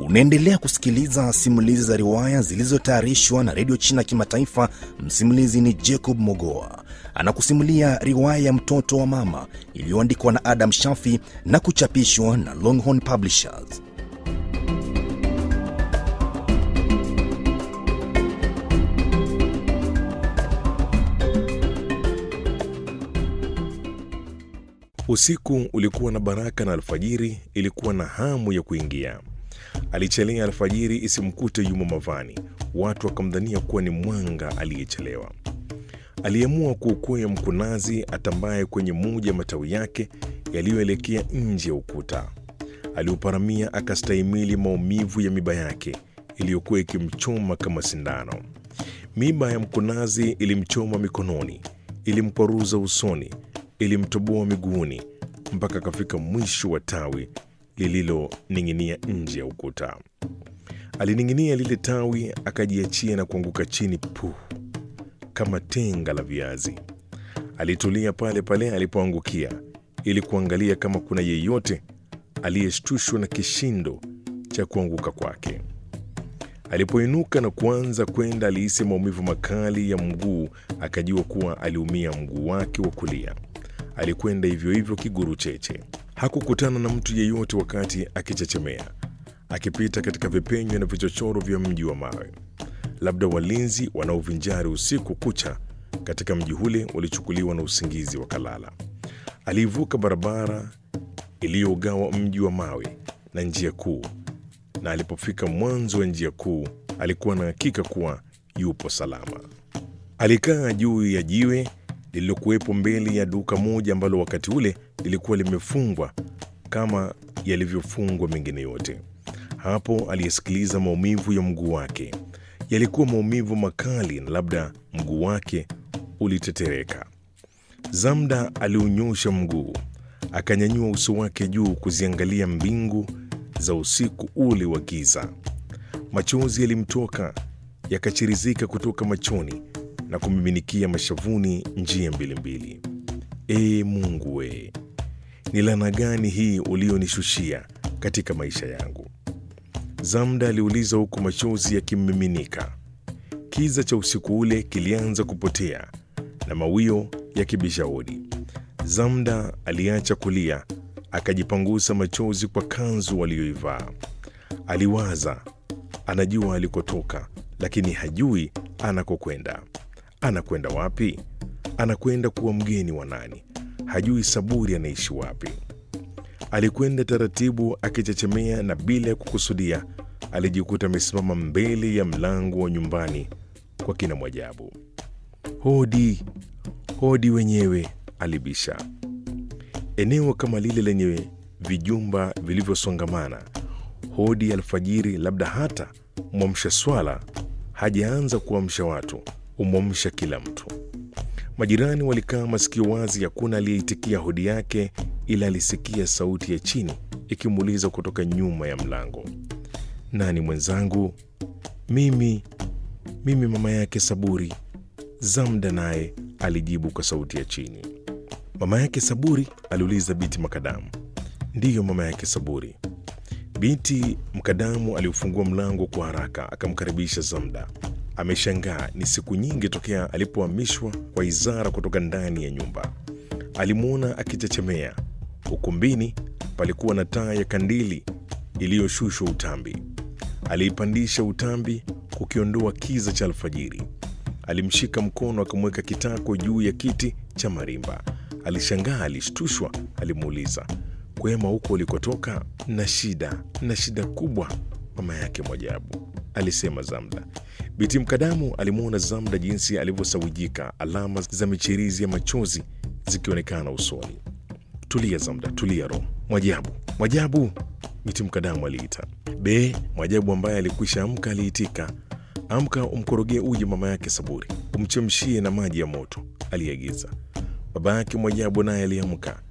Unaendelea kusikiliza simulizi za riwaya zilizotayarishwa na redio China Kimataifa. Msimulizi ni Jacob Mogoa anakusimulia riwaya ya mtoto wa mama iliyoandikwa na Adam Shafi na kuchapishwa na Longhorn Publishers. Usiku ulikuwa na baraka na alfajiri ilikuwa na hamu ya kuingia. Alichelea alfajiri isimkute yumo mavani, watu wakamdhania kuwa ni mwanga aliyechelewa. Aliamua kuukwea mkunazi atambaye kwenye moja ya matawi yake yaliyoelekea nje ya ukuta. Aliuparamia akastahimili maumivu ya miba yake iliyokuwa ikimchoma kama sindano. Miba ya mkunazi ilimchoma mikononi, ilimkwaruza usoni, ilimtoboa miguuni mpaka akafika mwisho wa tawi lililoning'inia nje ya ukuta. Alining'inia lile tawi, akajiachia na kuanguka chini puh, kama tenga la viazi. Alitulia pale pale alipoangukia ili kuangalia kama kuna yeyote aliyeshtushwa na kishindo cha kuanguka kwake. Alipoinuka na kuanza kwenda, alihisi maumivu makali ya mguu, akajua kuwa aliumia mguu wake wa kulia. Alikwenda hivyo hivyo kiguru cheche. Hakukutana na mtu yeyote wakati akichechemea, akipita katika vipenyo na vichochoro vya mji wa mawe. Labda walinzi wanaovinjari usiku kucha katika mji ule walichukuliwa na usingizi wakalala. Aliivuka barabara iliyogawa mji wa mawe na njia kuu, na alipofika mwanzo wa njia kuu alikuwa na hakika kuwa yupo salama. Alikaa juu ya jiwe lililokuwepo mbele ya duka moja ambalo wakati ule lilikuwa limefungwa kama yalivyofungwa mengine yote. Hapo aliyesikiliza maumivu ya mguu wake. Yalikuwa maumivu makali, na labda mguu wake ulitetereka. Zamda aliunyosha mguu, akanyanyua uso wake juu kuziangalia mbingu za usiku ule wa giza. Machozi yalimtoka yakachirizika kutoka machoni na kumiminikia mashavuni njia mbili mbili. Ee Mungu we, ni laana gani hii ulionishushia katika maisha yangu? Zamda aliuliza huku machozi yakimmiminika. Kiza cha usiku ule kilianza kupotea na mawio yakibisha hodi. Zamda aliacha kulia, akajipangusa machozi kwa kanzu aliyoivaa. Aliwaza, anajua alikotoka, lakini hajui anakokwenda. Anakwenda wapi? Anakwenda kuwa mgeni wa nani? Hajui Saburi anaishi wapi. Alikwenda taratibu akichechemea, na bila ya kukusudia alijikuta amesimama mbele ya mlango wa nyumbani kwa kina Mwajabu. Hodi, hodi wenyewe, alibisha. Eneo kama lile lenye vijumba vilivyosongamana, hodi alfajiri, labda hata mwamsha swala hajaanza kuamsha watu, umwamsha kila mtu. Majirani walikaa masikio wazi, hakuna aliyeitikia hodi yake, ila alisikia sauti ya chini ikimuuliza kutoka nyuma ya mlango, nani mwenzangu? Mimi, mimi mama yake Saburi. Zamda naye alijibu kwa sauti ya chini. Mama yake Saburi? aliuliza Biti Makadamu. Ndiyo, mama yake Saburi. Binti Mkadamu aliufungua mlango kwa haraka akamkaribisha Zamda. Ameshangaa, ni siku nyingi tokea alipohamishwa kwa Izara kutoka ndani ya nyumba. Alimwona akichechemea. Ukumbini palikuwa na taa ya kandili iliyoshushwa utambi. Aliipandisha utambi kukiondoa kiza cha alfajiri. Alimshika mkono akamweka kitako juu ya kiti cha marimba. Alishangaa, alishtushwa. Alimuuliza, kwema huko ulikotoka? Na shida na shida kubwa, mama yake Mwajabu, alisema Zamda. Biti Mkadamu alimwona Zamda jinsi alivyosawijika, alama za michirizi ya machozi zikionekana usoni. Tulia Zamda, tulia roho. Mwajabu, Mwajabu, Biti Mkadamu aliita. Be Mwajabu ambaye alikwisha amka aliitika. Amka umkorogee uji mama yake Saburi, umchemshie na maji ya moto, aliagiza. Baba yake Mwajabu naye aliamka